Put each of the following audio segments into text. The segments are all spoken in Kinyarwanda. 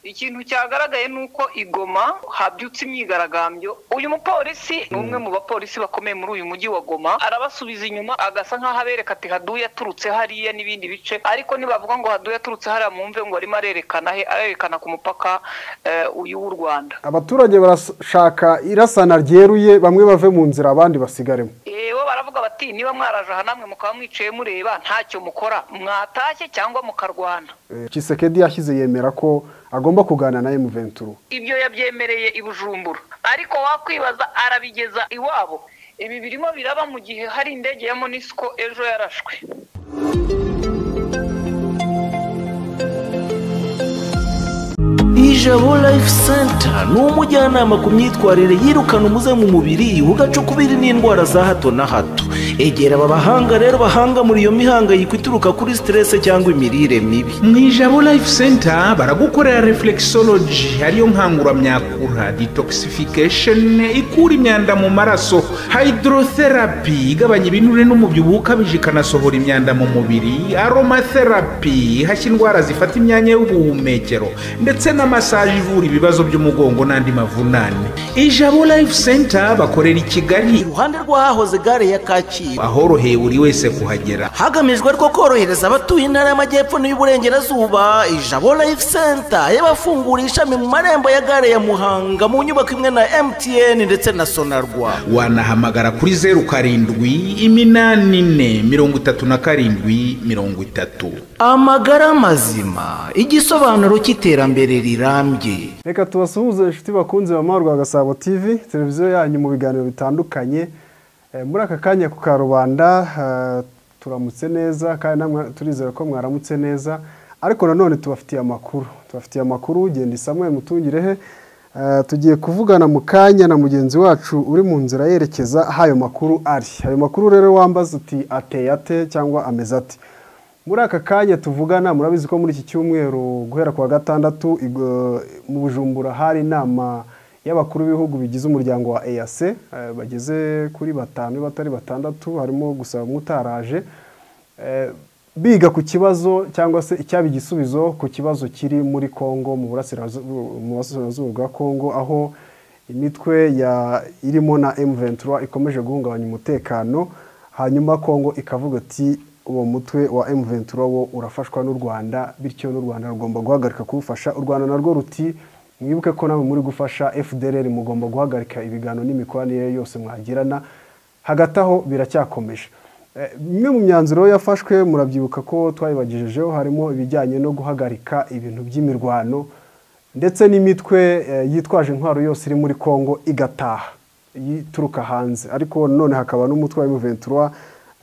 ikintu cyagaragaye ni uko igoma habyutse imyigaragambyo uyu mupolisi ni umwe mu bapolisi bakomeye muri uyu mujyi wa goma arabasubiza inyuma agasa nk'aho abereka ati haduye aturutse hariya n'ibindi bice ariko nibavuga ngo haduye aturutse hariya mwumve ngo arimo arerekana he arerekana ku mupaka eh, uyu w'u rwanda abaturage barashaka irasana ryeruye bamwe bave mu nzira abandi basigaremo yewe baravuga bati niba mwaraje aha namwe mukaba mwicaye mureba ntacyo mukora mwatashye cyangwa mukarwana Eh, Tshisekedi yashyize yemera ko agomba kuganira na M23 ibyo yabyemereye i bujumbura ariko wakwibaza arabigeza iwabo ibi birimo biraba mu gihe hari indege ya monisco ejo yarashwe ijabo life center ni umujyanama ku myitwarire yirukana umuze mu mubiri ugacukubiri n'indwara za hato na hato egera aba bahanga rero bahanga muri iyo mihangayiko ituruka kuri siterese cyangwa imirire mibi mu ijabo life center baragukorera reflexology ariyo nkanguramyakura detoxification ikura imyanda mu maraso hydrotherapy igabanya ibinure n'umubyibuho ukabije ikanasohora imyanda mu mubiri aromatherapy ihashya indwara zifata imyanya y'ubuhumekero ndetse na massage ivura ibibazo by'umugongo n'andi mavunane ijabo life center bakorera i kigali iruhande rw'ahahoze gare ya kacyiru ahoroheye buri wese kuhagera hagamijwe ariko korohereza abatuye intara y'amajyepfo n'iy'uburengerazuba ijabo life center yabafunguriye ishami mu marembo ya gare ya muhanga mu nyubako imwe na mtn ndetse na sonarwa wanahamagara kuri zeru karindwi iminani ine mirongo itatu na karindwi mirongo itatu amagara mazima igisobanuro cy'iterambere rirambye reka tubasuhuze inshuti bakunze bamahoro rwa gasabo tv televiziyo yanyu mu biganiro bitandukanye Eh, muri aka kanya ku karubanda eh, turamutse neza kandi namwe turizera ko mwaramutse neza ariko nanone tubafitiye amakuru tubafitiye amakuru genda isamuye mutungirehe Eh, tugiye kuvugana mu kanya na mugenzi wacu uri mu nzira yerekeza aho ayo makuru ari ayo makuru rero wambaza uti ateye ate cyangwa ameze ate muri aka kanya tuvugana murabizi ko muri iki cyumweru guhera ku wa gatandatu igo- mu bujumbura hari inama y'abakuru b'ibihugu bigize umuryango wa eyase bageze kuri batanu niba atari batandatu harimo gusa bamwe utaraje Eh, biga ku kibazo cyangwa se icyaba igisubizo ku kibazo kiri muri kongo mu burasirazu- mu burasirazuba bwa kongo aho imitwe ya irimo na M23 ikomeje guhungabanya umutekano hanyuma Kongo ikavuga ati uwo mutwe wa M23 wo urafashwa n'u Rwanda bityo n'u Rwanda rugomba guhagarika kuwufasha u Rwanda narwo ruti mwibuke ko namwe muri gufasha FDLR mugomba guhagarika ibiganiro n'imikoranire yose mwagirana hagati aho biracyakomeje Eh, imwe mu myanzuro yafashwe murabyibuka ko twayibagejejeho harimo ibijyanye no guhagarika ibintu by'imirwano ndetse n'imitwe eh, yitwaje intwaro yose iri muri Kongo igataha ituruka hanze ariko none hakaba n'umutwe wa M23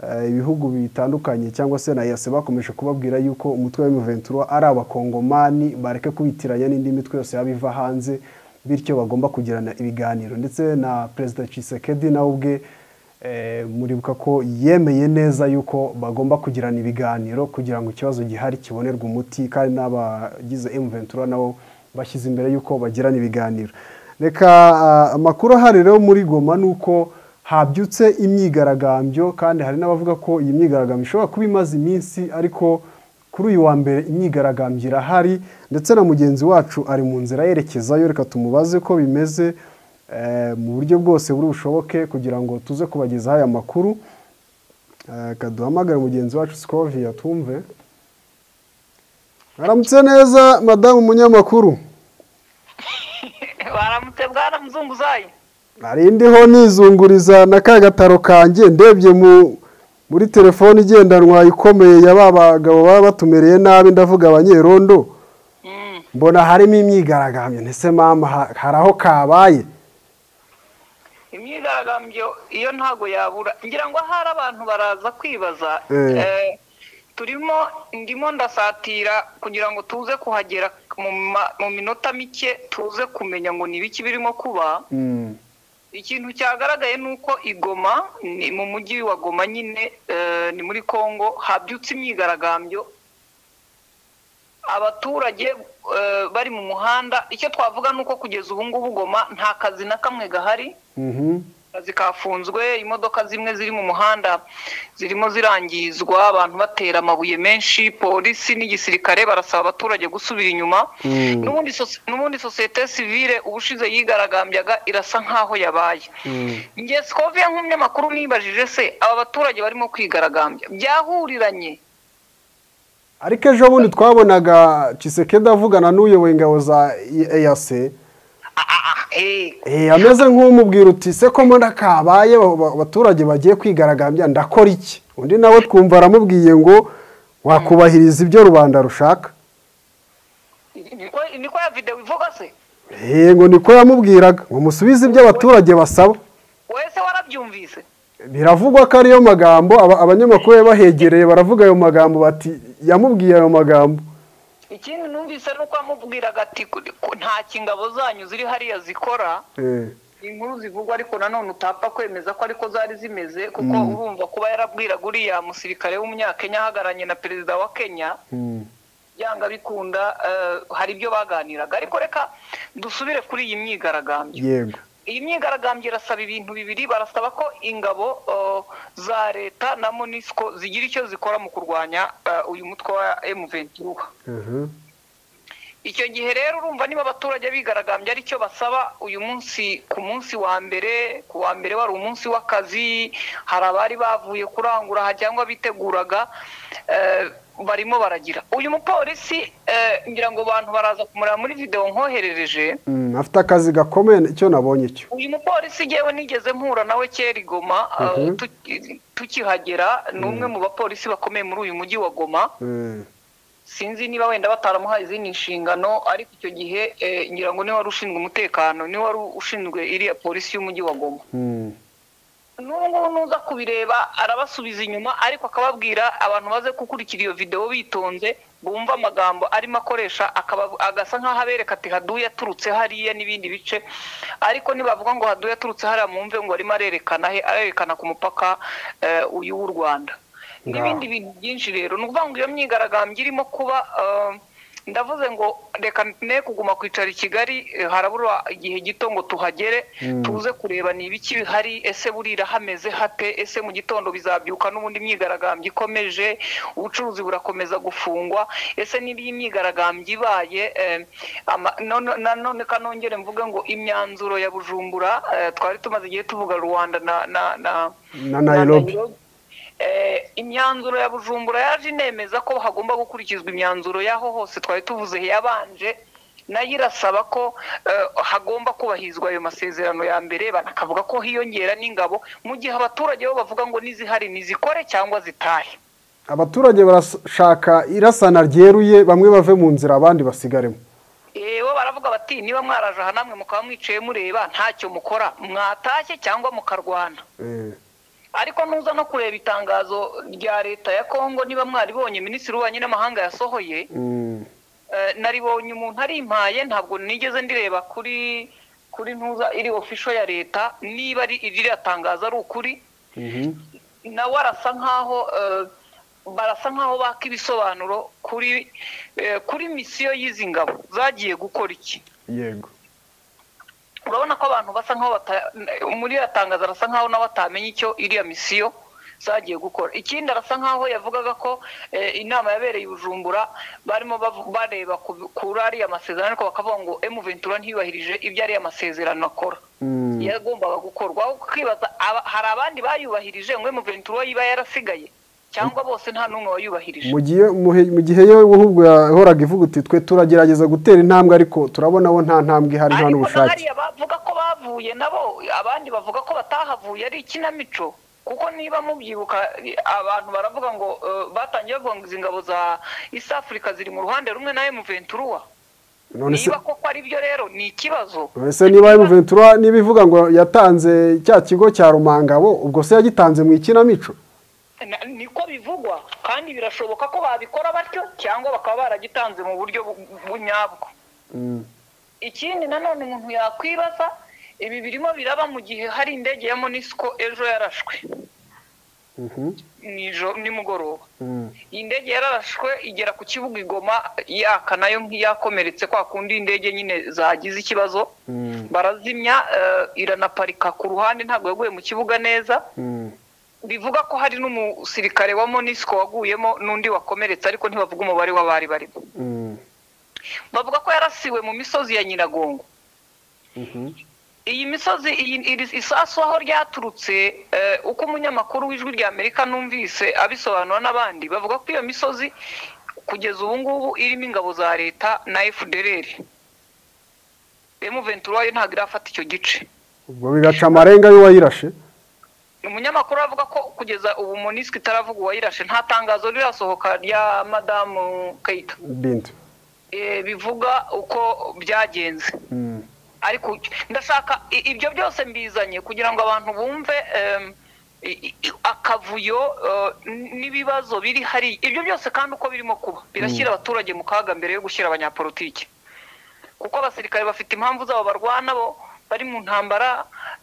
eh, ibihugu bitandukanye cyangwa se na yase bakomeje kubabwira yuko umutwe wa M23 ari abakongomani bareke kubitiranya n'indi mitwe yose yaba iva hanze bityo bagomba kugirana ibiganiro ndetse na perezida Tshisekedi nawe ubwe eh, muribuka ko yemeye neza yuko bagomba kugirana ibiganiro kugira ngo ikibazo gihari kibonerwe umuti kandi n'abagize M23 nabo bashyize imbere yuko bagirana ibiganiro reka ah, amakuru ahari rero muri goma ni uko habyutse imyigaragambyo kandi hari n'abavuga ko iyi myigaragambyo ishobora kuba imaze iminsi ariko kuri uyu wa mbere imyigaragambyo irahari ndetse na mugenzi wacu ari mu nzira yerekezayo reka tumubaze ko bimeze eh, mu buryo bwose buri bushoboke kugira ngo tuze kubagezaho aya makuru Eh, reka duhamagare mugenzi wacu sikoviya twumve aramutse neza madamu munyamakuru baramutse bwana muzunguzayi nari ndiho nizunguriza na ka gataro kanjye ndebye mu muri telefone igendanwa ikomeye ya ba bagabo baba batumereye nabi ndavuga abanyerondo Mm. mbona harimo imyigaragambyo ndetse mama ha- hari aho kabaye imyigaragambyo iyo ntago yabura ngira ngo ahari abantu baraza kwibaza Eh. Eh, turimo ndimo ndasatira kugira ngo tuze kuhagera mu ma- mu minota mike tuze kumenya ngo ni ibiki birimo kuba ikintu cyagaragaye ni uko igoma ni mu mujyi wa goma nyine eh, ni muri kongo habyutse imyigaragambyo abaturage eh, bari mu muhanda icyo twavuga ni uko kugeza ubu ngubu goma nta kazi na kamwe gahari Mhm. akazi kafunzwe imodoka zimwe ziri mu muhanda zirimo zirangizwa abantu batera amabuye menshi polisi n'igisirikare barasaba abaturage gusubira inyuma n'ubundi sosi- n'ubundi sosiyete sivile ubushize yigaragambyaga irasa nk'aho yabaye nge sikoviya nk'umunyamakuru nibajije se aba baturage barimo kwigaragambya byahuriranye ariko ejo bundi twabonaga Tshisekedi avugana n'uyoboye ingabo za eyase Ah, ah, ah, eh, ameze nk'umubwira uti se ko mbona kabaye ba- ba- abaturage bagiye kwigaragambya ndakora iki undi nawe twumva aramubwiye ngo wakubahiriza ibyo rubanda rushaka niko niko ya videwo ivuga se Eh, ngo niko yamubwiraga ngo musubize ibyo abaturage basaba wowe se warabyumvise biravugwa ko ariyo magambo aba- abanyamakuru bari bahegereye baravuga ayo magambo bati yamubwiye ayo magambo ikindi numvise nuko amubwiraga ati "Ku- ku- nta kingabo zanyu ziri hariya zikora Eh, inkuru zivugwa ariko nanone utapfa kwemeza ko ariko zari zimeze kuko urumva kuba yarabwiraga uriya musirikare w'umunyakenya ahagararanye na perezida wa kenya mm. byanga bikunda eh, hari ibyo baganiraga ariko reka dusubire kuri iyi myigaragambyo yego iyi myigaragambyo irasaba ibintu bibiri barasaba ko ingabo eh, za leta na monisco zigira icyo zikora mu kurwanya eh, uyu mutwe wa M23 Mhm. icyo gihe rero urumva niba abaturage bigaragambye aricyo basaba uyu munsi ku munsi wa mbere ku wa mbere wari umunsi w'akazi hari abari bavuye kurangura aha cyangwa biteguraga eh, barimo baragira uyu mupolisi eh, ngira ngo abantu baraza kumureba muri videwo nkoherereje Mm, afite akazi gakomeye icyo nabonye cyo uyu mupolisi yewe nigeze mpura nawe kera i Goma eh, Mhm. tuki- tukihagera ni umwe mu bapolisi bakomeye muri uyu mujyi wa goma Eh, sinzi niba wenda bataramuhaye izindi nshingano ariko icyo gihe eh, ngira ngo niwe wari ushinzwe umutekano niwe wari ushinzwe iriya polisi y'umujyi wa goma mm. n'ubu ngubu nuza kubireba arabasubiza inyuma ariko akababwira abantu baze gukurikira iyo videwo bitonze bumva amagambo arimo akoresha akaba- agasa nk'aho abereka ati haduye aturutse hariya n'ibindi bice ariko nibavuga ngo haduye aturutse hariya mwumve ngo arimo arerekana he arerekana ku mupaka eh, uyu w'u rwanda n'ibindi bintu byinshi rero ni ukuvuga ngo iyo myigaragambyo irimo kuba eh, ndavuze ngo reka ne kuguma kwicara i kigali eh, harabura igihe gito ngo tuhagere tuze kureba ni ibiki bihari ese burira hameze hate ese mu gitondo bizabyuka n'ubundi imyigaragambyo ikomeje ubucuruzi burakomeza gufungwa ese niba iyi myigaragambyo ibaye eh, ama- none- nanone kanongere mvuge ngo imyanzuro ya bujumbura eh, twari tumaze igihe tuvuga rwanda na- na- na na nairobi Eh, imyanzuro ya bujumbura yaje inemeza ko hagomba gukurikizwa imyanzuro y'aho hose twari tuvuze yabanje nayo irasaba ko eh, hagomba kubahirizwa ayo masezerano ya mbere banakavuga ko hiyongera n'ingabo mu gihe abaturage bo bavuga ngo n'izihari nizikore cyangwa zitahe abaturage barashaka irasana ryeruye bamwe bave mu nzira abandi basigaremo Eh, bo baravuga bati niba mwaraje aha namwe mukaba mwicaye mureba ntacyo mukora mwatashye cyangwa mukarwana Eh, ariko nuza no kureba itangazo rya leta ya kongo niba mwaribonye minisitiri w'ububanyi n'amahanga yasohoye mm. Eh, naribonye umuntu arimpaye ntabwo nigeze ndireba kuri kuri ntuza iri ofisho ya leta niba ari iririya tangazo ari ukuri Mhm. nawe arasa nkaho eh, barasa nkaho baka ibisobanuro kuri eh, kuri misiyo y'izi ngabo zagiye gukora iki yego urabona ko abantu basa nkaho bata- muri iriya tangazo arasa nkaho nawe atamenya icyo iriya misiyo zagiye gukora ikindi arasa nkaho yavugaga ko eh, inama yabereye i bujumbura barimo bavu- bareba ku- kuri ariya masezerano ariko bakavuga ngo emu ventura ntiyubahirije ibyo ariya masezerano akora Mm. yagombaga gukorwa aho ukibaza aba- hari abandi bayubahirije ngo emu ventura yiba yarasigaye cyangwa bose nta n'umwe wayubahirije mu gihe muhe- mu gihe yo ahubwo yahoraga ivuga uti twe turagerageza gutera intambwe ariko turabona bo nta ntambwe ihari nta ariko na n'ubushake hariya bavuga ko bavuye nabo abandi bavuga ko batahavuye ari ikinamico kuko niba mubyibuka abantu baravuga ngo eh, batangiye bavuga ngo izi ngabo za east africa ziri mu ruhande rumwe na mventura none se niba koko ari byo rero ni ikibazo none se niba Ventura niba ivuga ngo yatanze cya kigo cya rumangabo ubwo se yagitanze mu ikinamico Na- niko bivugwa kandi birashoboka ko babikora batyo cyangwa bakaba baragitanze mu buryo bu- bu- nyabwo Mm. ikindi nanone umuntu yakwibaza ibi birimo biraba mu gihe hari indege ya monisco ejo yarashwe nijoro nimugoroba iyi ndege yararashwe igera ku kibuga igoma yaka nayo nk'iyakomeretse kwa kundi indege nyine zagize ikibazo barazimya eh, iranaparika ku ruhande ntabwo yaguye mu kibuga neza bivuga ko hari n'umusirikare wa monisco waguyemo n'undi wakomeretse ariko ntibavuga umubare w'abari barimo bavuga ko yarasiwe mu misozi ya nyiragongo iyi misozi iyi iri isasu aho ryaturutse eh, uko umunyamakuru w'ijwi rya amerika numvise abisobanura n'abandi bavuga ko iyo misozi kugeza ubu ngubu irimo ingabo za leta na fdrr emu ventura ntabwo irafata icyo gice ubwo bigaca amarenga y'uwayirashe umunyamakuru avuga ko kugeza ubu monisco itaravuga uwayirashe nta tangazo rirasohoka rya madamu kayita bindi eh, bivuga uko byagenze Mm. ariko ndashaka i- ibyo byose mbizanye kugira ngo abantu bumve em, i- i- akavuyo eh, n'ibibazo biri hari ibyo byose kandi uko birimo kuba birashyira abaturage mu kaga mbere yo gushyira abanyapolitiki kuko abasirikare bafite impamvu zabo barwana bo bari mu ntambara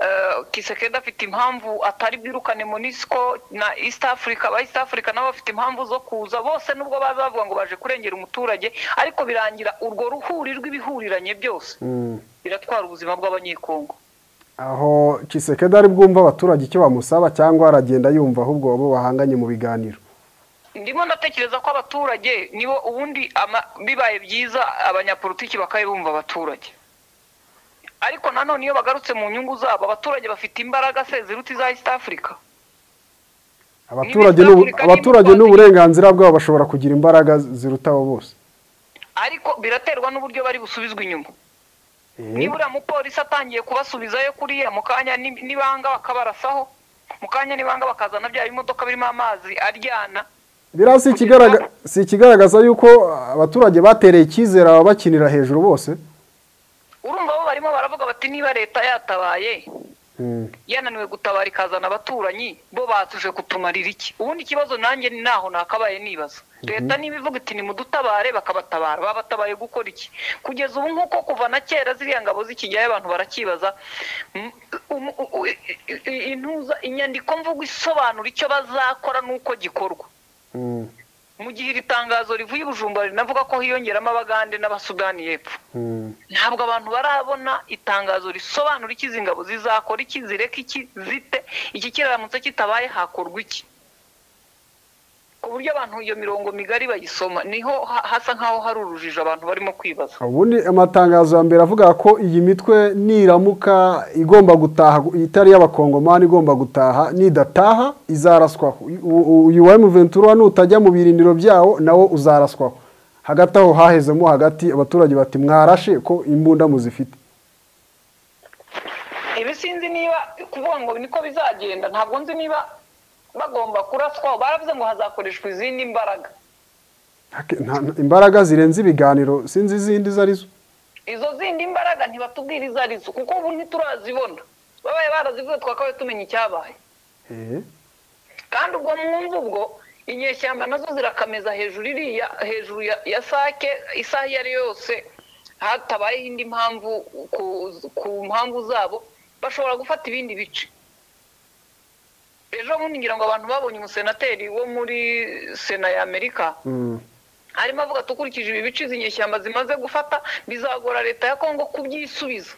eh, kisekedi afite impamvu atari bwirukane monisco na east africa aba east africa nabo bafite impamvu zo kuza bose nubwo baza bavuga ngo baje kurengera umuturage ariko birangira urwo ruhuri rw'ibihuriranye byose Mm. biratwara ubuzima bw'abanyekongo aho Kisekedi ari bwumva abaturage icyo bamusaba cyangwa aragenda yumva ahubwo abo bahanganye mu biganiro ndimo ndatekereza ko abaturage nibo ubundi ama- bibaye byiza abanyapolitiki bakaba bumva abaturage ariko nanone iyo bagarutse mu nyungu zabo abaturage bafite imbaraga se ziruta iza east africa abaturage n'ubu- Afurika abaturage n'imipaka- n'uburenganzira bwabo bashobora kugira imbaraga ziruta abo bose ariko biraterwa n'uburyo bari busubizwe inyuma Eh, niba uriya mupolisi atangiye kubasubizayo kuriya mu kanya ni- nibanga bakabarasaho mu kanya nibanga bakazana bya bimodoka birimo amazi aryana biriya si ikigaragaza si ikigaragaza yuko abaturage batereye icyizere ababakinira hejuru bose urumva bo barimo baravuga bati niba leta yatabaye Mm. yananiwe gutabara ikazana abaturanyi bo batuje kutumarira iki ubundi ikibazo nanjye ni naho nakabaye nibaza leta niba ivuga iti nimudutabare bakabatabara babatabaye gukora iki kugeza ubu nk'uko kuva na kera ziriya ngabo zikijyayo abantu barakibaza Mm, um- u- u- i- i- intuza inyandiko mvugo isobanura icyo bazakora n'uko gikorwa Mm. mu gihe iri tangazo rivuye i bujumbura rinavuga ko hiyongeramo abagande n'abasudani y'epfo Mm. ntabwo abantu barabona itangazo risobanura icyo izi ngabo zizakora iki zireka iki zite iki kiramutse kitabaye hakorwa iki ku buryo abantu iyo mirongo migari bayisoma niho ha- hasa nk'aho hari urujijo abantu barimo kwibaza ubundi amatangazo ya mbere avuga ko iyi mitwe niramuka igomba gutaha itari y'abakongomani igomba gutaha nidataha izaraswaho U- u- uyu wa emuventura nutajya mu birindiro byawo nawo uzaraswaho hagati aho hahezemo hagati abaturage bati mwarashe ko imbunda muzifite ibi sinzi niba kuvuga ngo niko bizagenda ntabwo nzi niba bagomba kuraswaho baravuze ngo hazakoreshwa izindi mbaraga Hake- nta- nta- imbaraga zirenze ibiganiro sinzi izindi izo arizo izo zindi mbaraga ntibatubwira izo arizo kuko ubu ntiturazibona babaye barazivuze twakabaye tumenya icyabaye Eh, kandi ubwo mwumva ubwo inyeshyamba nazo zirakameza hejuru iriya hejuru ya, ya sake isaha iyo ari yo yose hatabayeho indi mpamvu ku, ku mpamvu zabo bashobora gufata ibindi bice ejo bundi ngira ngo abantu babonye umusenateri wo muri sena ya amerika mm, arimo avuga ati ukurikije ibi bice izi nyeshyamba zimaze gufata bizagora leta ya kongo kubyisubiza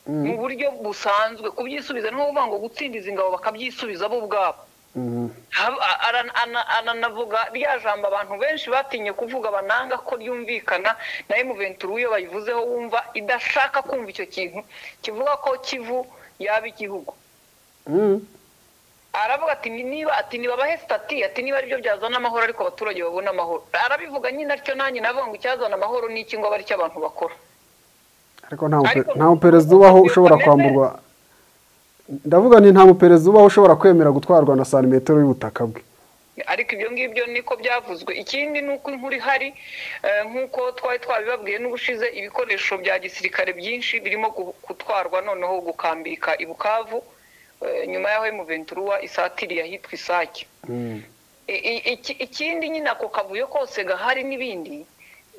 mu buryo busanzwe kubyisubiza ni nko kuvuga ngo gutsinda izi ngabo bakabyisubiza bo ubwabo mm, Hab- ara- ana- ananavuga rya jambo abantu benshi batinye kuvuga bananga ko ryumvikana na emuventuri iyo bayivuzeho wumva idashaka kumva icyo kintu kivuga ko kivu yaba igihugu mm. aravuga ati "Ni- niba ati nibabahe sitati ati niba aribyo byazana amahoro ariko abaturage babona amahoro arabivuga nyine atyo nanjye navuga ngo icyazana amahoro ni iki ngo abe aricyo abantu bakora ariko nta mupe- Ariko- nta muperezida ubaho ushobora kwamburwa ndavuga nti nta muperezida ubaho ushobora kwemera gutwarwa na santimetero y'ubutaka bwe ariko ibyo ngibyo niko byavuzwe ikindi ni uko inkuru ihari eh, nk'uko twari twabibabwiye n'ubushize ibikoresho bya gisirikare byinshi birimo gu- gutwarwa noneho gukambika i bukavu eh, nyuma yaho emuventuruwa isatiriye ahitwa isake Mm. I- i- iki- ikindi nyine ako kavuyo kose gahari n'ibindi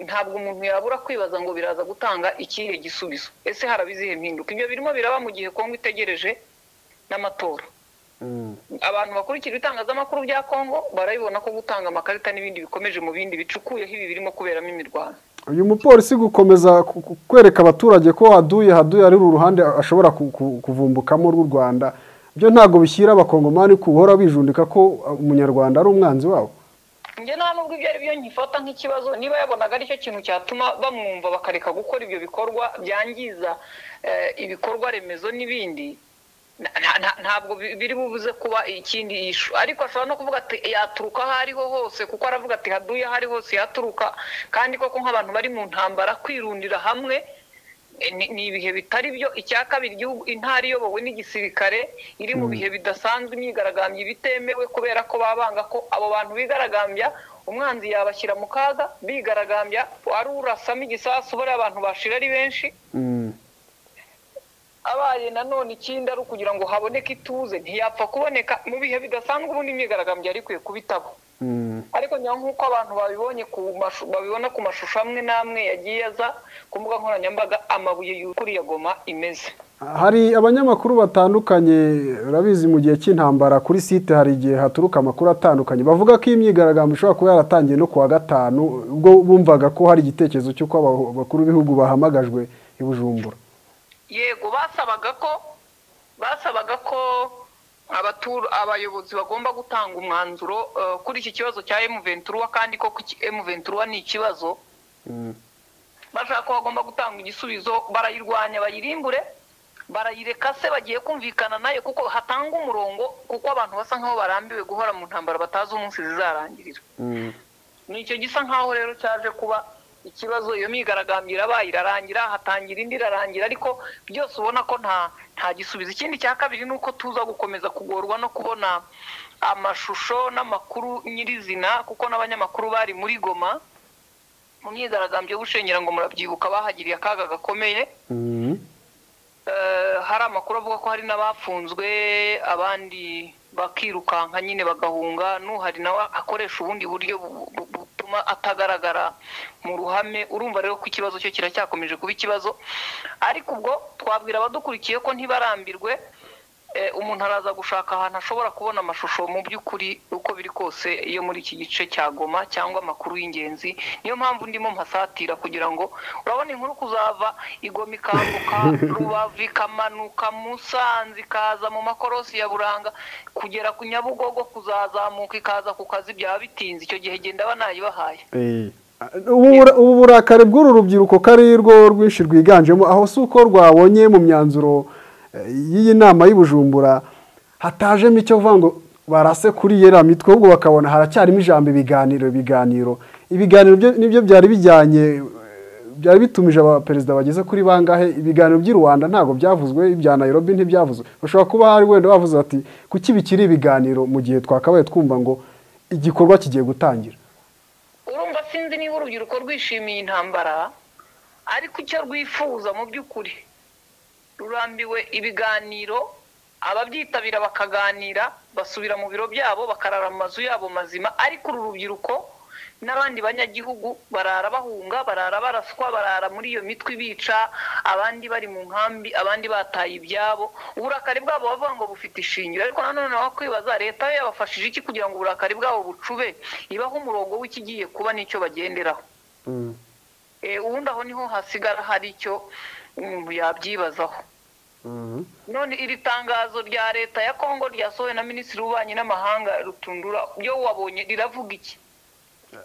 ntabwo umuntu yabura kwibaza ngo biraza gutanga ikihe gisubizo ese haraba izihe mpinduka ibyo birimo biraba mu gihe kongo itegereje n'amatora abantu bakurikira ibitangazamakuru bya kongo barabibona ko gutanga amakarita n'ibindi bikomeje mu bindi bicukuyeho ibi birimo kuberamo imirwano uyu mupolisi gukomeza ku- ku- kwereka abaturage ko haduye haduye ari uru ruhande ashobora ku- ku- kuvumbukamo rw'u rwanda byo ntabwo bishyira abakongomani guhora bijundika ko uh, umunyarwanda ari umwanzi wabo njye nta nubwo ibyo ari byo nkifata nk'ikibazo niba yabonaga aricyo kintu cyatuma bamwumva bakareka gukora ibyo bikorwa byangiza eh, ibikorwa remezo n'ibindi na- na- na- ntabwo bi- biri bubuze kuba ikindi ishu ariko ashobora no kuvuga ati yaturuka aho ariho hose kuko aravuga ati haduye aho ari hose yaturuka kandi koko nk'abantu bari mu ntambara kwirundira hamwe eh, ni- ni ibihe bitari byo icya kabiri igihugu intara iyobowe n'igisirikare iri mu bihe bidasanzwe imyigaragambyo bitemewe kubera ko babanga ko abo bantu bigaragambya umwanzi yabashyira mu kaga bigaragambya ari urasamo igisasu bariya abantu bashira ari benshi Mm. abaye nanone ikindi ari ukugira ngo haboneke ituze ntiyapfa kuboneka mu bihe bidasanzwe ubundi imyigaragambyo yari ikwiye kubitabo Mm. ariko nyuma nk'uko abantu babibonye ku mashu, babibona ku mashusho amwe n'amwe yagiye aza ku mbuga nkoranyambaga amabuye yuriye goma imeze hari abanyamakuru batandukanye urabizi mu gihe cy'intambara kuri site hari igihe haturuka amakuru atandukanye bavuga ko iyi myigaragambyo ishobora kuba yaratangiye no ku wa gatanu ubwo bumvaga ko hari igitekerezo cy'uko aba- abakuru b'ibihugu bahamagajwe i bujumbura yego basabaga ko basabaga ko abatur abayobozi bagomba gutanga umwanzuro eh, kuri iki kibazo cya M23 kandi ko M23 ni ikibazo Mm. bashaka ko bagomba gutanga igisubizo barayirwanya bayirimbure barayireka se bagiye kumvikana nayo kuko hatanga umurongo kuko abantu basa nk'aho barambiwe guhora mu ntambara batazi umunsi zizarangirira Mm. ni icyo gisa nk'aho rero cyaje kuba ikibazo iyo myigaragambyo irabaye irarangira hatangira indi irarangira ariko byose ubona ko nta nta gisubizo ikindi cya kabiri ni uko tuza gukomeza kugorwa no kubona amashusho n'amakuru nyirizina kuko n'abanyamakuru bari muri goma mu myigaragambyo y'ubushengera ngo murabyibuka bahagiriye akaga gakomeye Mm. Eh, hari amakuru avuga ko hari n'abafunzwe abandi bakirukanka nyine bagahunga n'uhari nawe akoresha ubundi buryo bu- bu- butuma atagaragara mu ruhame urumva rero ko ikibazo cyo kiracyakomeje kuba ikibazo ariko ubwo twabwira abadukurikiye ko ntibarambirwe eh, umuntu araza gushaka ahantu ashobora kubona amashusho mu by'ukuri uko biri kose yo muri iki gice cya goma cyangwa amakuru y'ingenzi niyo mpamvu ndimo mpasatira kugira ngo urabona inkuru kuzava igoma ikambuka rubavu ikamanuka musanze ikaza mu makorosi ya buranga kugera ku nyabugogo kuzazamuka ikaza ku kazi byaba bitinze icyo gihe genda banayibahaye Eh. Ubu bura- ubu burakari bw'uru rubyiruko ko ari rwo rwinshi rwiganjemo aho si uko rwabonye mu myanzuro eh, y'iyi nama y'ubujumbura hatajemo icyo vuga ngo barase kuri yera mitwe ahubwo bakabona haracyarimo ijambo ibiganiro ibiganiro ibiganiro byo- nibyo byari bijyanye eh, byari bitumije abaperezida bageze kuri bangahe ibiganiro by'i rwanda ntabwo byavuzwe ibya nairobi ntibyavuzwe bashobora kuba hari wenda bavuze bati kuki bikiri ibiganiro mu gihe twakabaye twumva ngo igikorwa kigiye gutangira urumva sinzi niba urubyiruko rwishimiye intambara ariko icyo rwifuza mu by'ukuri rurambiwe ibiganiro ababyitabira bakaganira basubira mu biro byabo bakarara mu mazu yabo mazima ariko uru rubyiruko n'abandi banyagihugu barara bahunga barara baraswa barara muri iyo mitwe ibica abandi bari mu nkambi abandi bataye ibyabo uburakari bwabo bavuga ngo bufite ishingiro ariko nanone wakwibaza leta yo yabafashije iki kugira ngo uburakari bwabo bucube ibaho umurongo w'ikigiye kuba n'icyo bagenderaho Eh, ubundi aho niho hasigara hari icyo umuntu yabyibazaho Mhm. none iri tangazo rya leta ya kongo ryasohowe na minisitiri w'ububanyi n'amahanga rutundura byo wabonye riravuga iki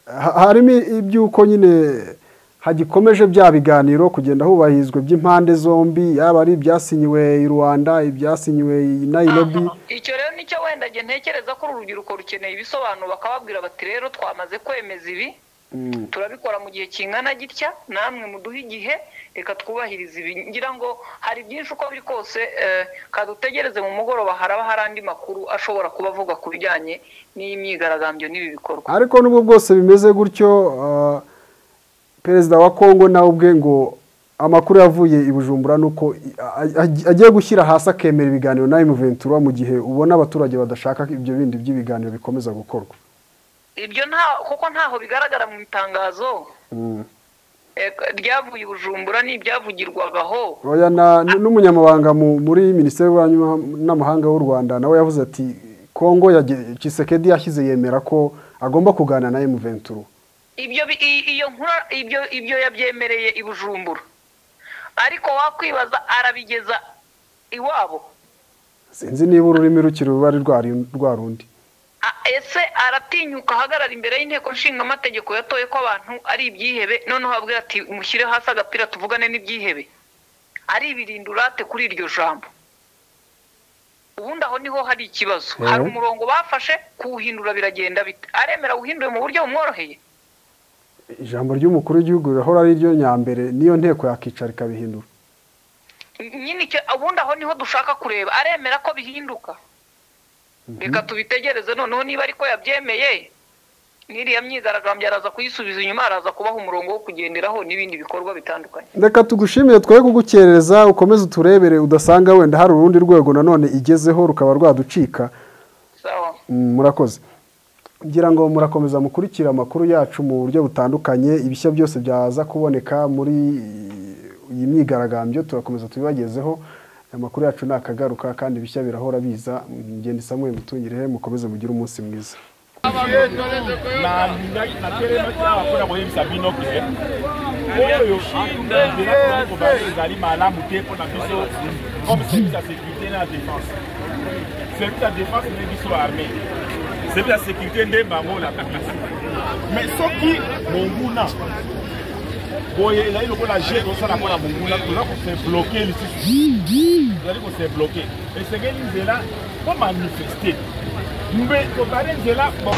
Ha- harimo iby'uko nyine hagikomeje bya biganiro kugenda hubahirizwa iby'impande zombi yaba ari ibyasinyiwe i rwanda ibyasinyiwe i nairobi icyo rero nicyo wenda njye ntekereza ko uru rubyiruko rukeneye ibisobanuro bakababwira bati rero twamaze kwemeza ibi Mm. turabikora mu gihe kingana gitya namwe muduhe igihe reka twubahirize ibi ngira ngo hari byinshi uko biri kose eh, kadutegereze mu mugoroba haraba hari andi makuru ashobora kuba avuga ku bijyanye n'iyi myigaragambyo n'ibi bikorwa ariko nubwo bwose bimeze gutyo ah, perezida wa kongo nawe ubwe ngo amakuru yavuye i bujumbura ni uko i- a- a- agiye gushyira hasi akemera ibiganiro na ventura mu gihe ubona abaturage badashaka ibyo bindi by'ibiganiro bikomeza gukorwa ibyo nta kuko ntaho bigaragara mu itangazo Mm. ryavuye i bujumbura ni ibyavugirwagaho oya na- n- n'umunyamabanga mu- muri minisiteri y'ububanyi n'amahanga w'u rwanda nawe yavuze ati kongo yage- Tshisekedi yashyize yemera ko agomba kuganira na emu venturu ibyo bi- i- iyo nkura ibyo ibyo yabyemereye i bujumbura ariko wakwibaza arabigeza iwabo sinzi niba ururimi rukiri rubari rwari- rwa rundi A- ese aratinyuka ahagarara imbere y'inteko nshingamategeko yatoye ko abantu ari ibyihebe noneho abwira ati mushyire hasi agapira tuvugane n'ibyihebe ari ibirindurate kuri iryo jambo ubundi aho niho hari ikibazo Mhm. hari umurongo bafashe kuwuhindura biragenda bite aremera wuhinduye mu buryo bumworoheye ijambo ry'umukuru w'igihugu rirahora ari ryo nyambere niyo nteko yakicara ikabihindura nyine icyo ubundi aho niho dushaka kureba aremera ko bihinduka reka tubitegereze noneho niba ariko yabyemeye n'iriya myigaragambyo araza kuyisubiza inyuma araza kubaha umurongo wo kugenderaho n'ibindi bikorwa bitandukanye reka tugushimire twoye kugukerereza ukomeze uturebere udasanga wenda hari urundi rwego nanone igezeho rukaba rwaducika sawa Mm, murakoze ngira ngo murakomeza mukurikira amakuru yacu mu buryo butandukanye ibishya byose byaza kuboneka muri iyi myigaragambyo turakomeza tubibagezeho amakuru yacu ni akagaruka kandi ibishya birahora biza ngenda isamuye mutungire mukomeze mugire umunsi mwiza na natelema awa mpona koyebisa bino ke oyo ndako ezali malamu te mpona biso comme service ya sécurité na défense service ya défense nde biso armée service ya sécurité nde bango olaka biso mais soki monguna boye ezali lokola ge tozosala mpona monguna toza kose bloke lisusu tozali kose bloke esengeli nzela po manifeste mbe tobale nzela bon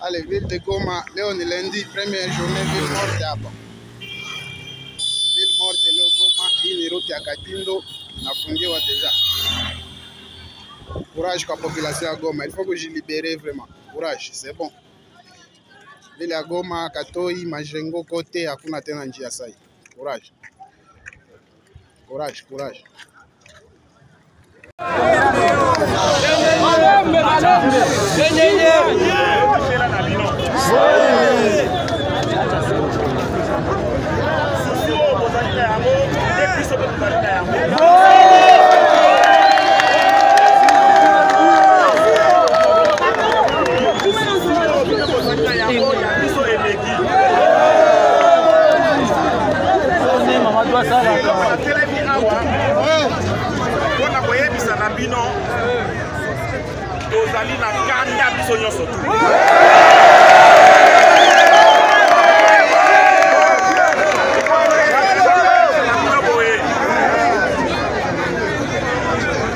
Allez, ville de Goma, leo ni lundi, première journée, ville morte hapa. Ville morte leo Goma, hii ni route ya Katindo, nafungiwa deja. Courage kwa population ya Goma, il faut kujilibere vraiment. Courage, c'est bon. Ville ya Goma, Katoi, Majengo kote hakuna tena njia sai. Courage. Courage, courage. batelemi awa mpona koyebisa na bino tozali na kanda biso nyonso tu Na bino boye.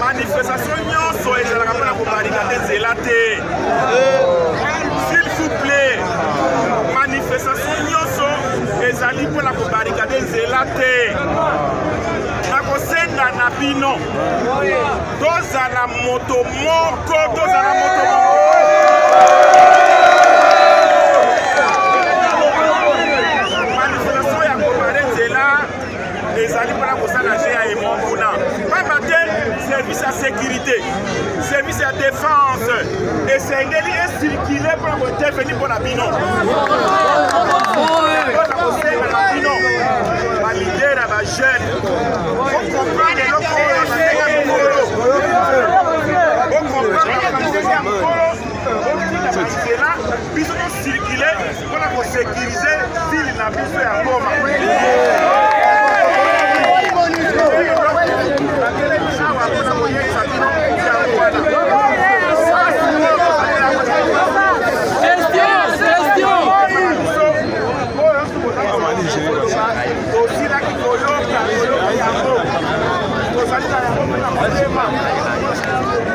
manifestation nyonso ezalaka mpona kobarikade nzela te s'il vous plaît manifestation nyonso ezali mpona kobarikade nzela te nakosenda na bino tozala moto moko tozala moto moko manifestation ya kobare nzela ezali mpona kosala ge ya emo kuna pamba te service ya sécurité service ya défense esengeli esirkile mpona kointerveni mpona bino mpona kosenga na bino balidera bajeune okomprendre eloko oyo basenga mikolo okomprendre eloko basenga mikolo otika banzela biso tosirkile mpona kosekirize ville na biso ya ngoma awa mpona koyebisa bino yango wana osilaki koyoka koyoka yango tozali na yango mpe na motema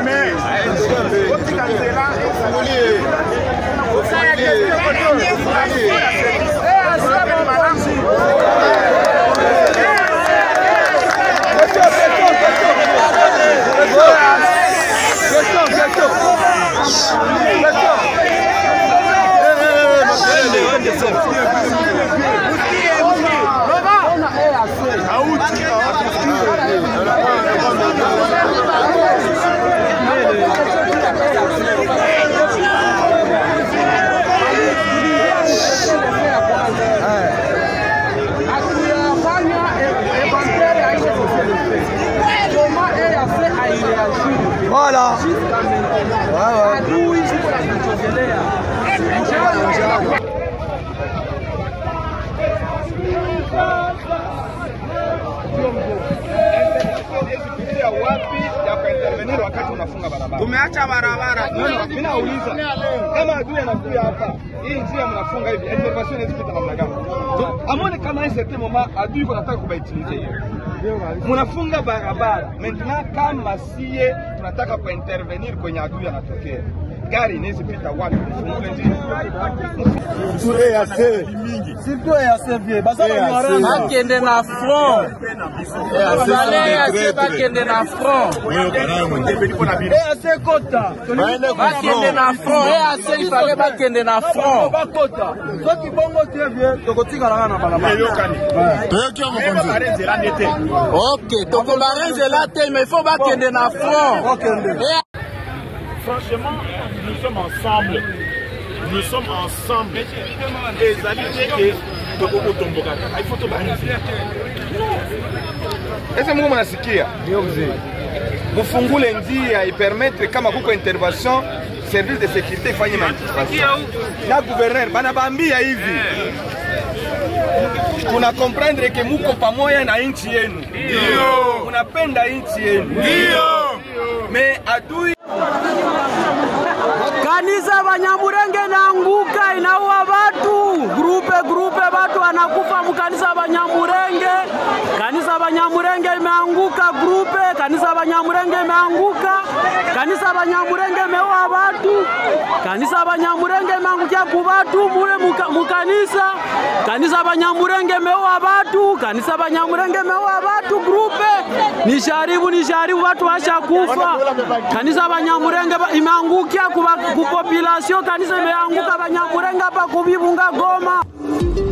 mais otika nzela osalaki malamu unafunga barabara. Tumeacha barabara. Mimi mimi nauliza kama adui anakuja hapa, hii njia mnafunga hivi, elevation inazipita namna gani? Tu- Amone kama hii certain moment adui iko nataka kubaitilize hiyo. Mnafunga barabara. Maintenant kama sie tunataka kwa intervenir kwenye adui anatokea. Gari inaweza pita wapi? Mfungule njia. bakende na front baleyase bakende na front ease kota bakende na front ease ifale bakende na front soki bongo te vie tokotikalaka na balabala ok tokobarenzela te mais faut bakende na front Eh, Franchement, nous sommes ensemble. Nous sommes ensemble. Et ça veut dire que Togo Otombo Kaka, il faut tobaniser. Ese Mungu mnasikia? Ndio mzee. Mfungule njia ipermettre kama kuko intervention service de sécurité ifanye manifestation. Na gouverneur bana baambia hivi. Tuna comprendre que muko pamoja na nchi yenu. Ndio. Munapenda nchi yenu. Ndio. Me adui kanisa Banyamurenge inaanguka, inaua watu grupe grupe, watu wanakufa mkanisa Banyamurenge. Kanisa Banyamurenge imeanguka grupe, kanisa Banyamurenge imeanguka, kanisa Banyamurenge imeua watu, kanisa Banyamurenge imeangukia ku watu mule muka- mukanisa, kanisa Banyamurenge imeua watu, kanisa Banyamurenge imeua watu grupe, nisharibu nisharibu, watu washakufa, kanisa Banyamurenge ba- imeangukia kuba- kupopulasio, kanisa imeanguka Banyamurenge hapa kuvivunga Goma.